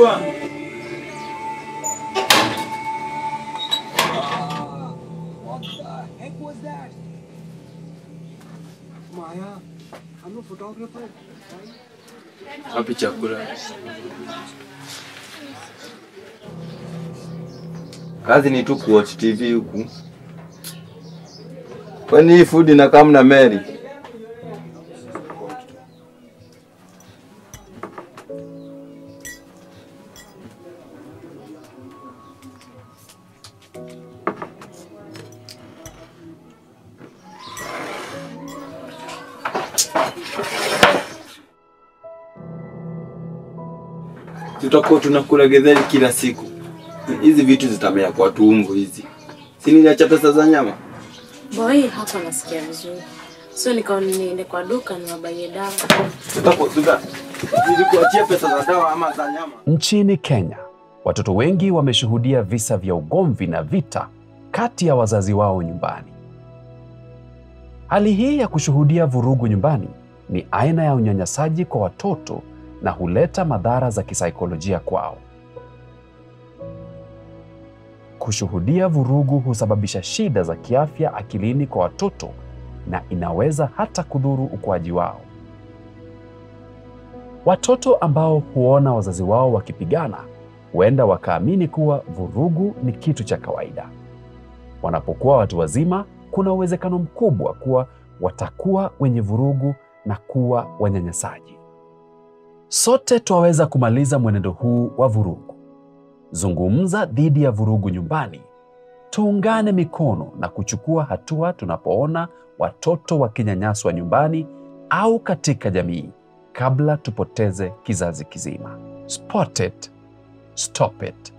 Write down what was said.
Chukua. What the heck was that? Maya, I'm a photographer. Wapi chakula? Kazi ni tu kuwatch TV huku. Kwani hii food inakaa mna Mary? Tutakuwa tunakula getheri kila siku. Hizi vitu zitamea kwa tumbo hizi. Si niliacha pesa za nyama? Boy hapa nasikia vizuri. So nikaona niende kwa duka niwabaie dawa. Tutakuwa tuta nilikuachia pesa za dawa ama za nyama? Nchini Kenya, watoto wengi wameshuhudia visa vya ugomvi na vita kati ya wazazi wao nyumbani. Hali hii ya kushuhudia vurugu nyumbani ni aina ya unyanyasaji kwa watoto na huleta madhara za kisaikolojia kwao. Kushuhudia vurugu husababisha shida za kiafya akilini kwa watoto na inaweza hata kudhuru ukuaji wao. Watoto ambao huona wazazi wao wakipigana huenda wakaamini kuwa vurugu ni kitu cha kawaida. Wanapokuwa watu wazima, kuna uwezekano mkubwa kuwa watakuwa wenye vurugu na kuwa wanyanyasaji. Sote twaweza kumaliza mwenendo huu wa vurugu. Zungumza dhidi ya vurugu nyumbani. Tuungane mikono na kuchukua hatua tunapoona watoto wakinyanyaswa nyumbani au katika jamii kabla tupoteze kizazi kizima. Spot it, stop it.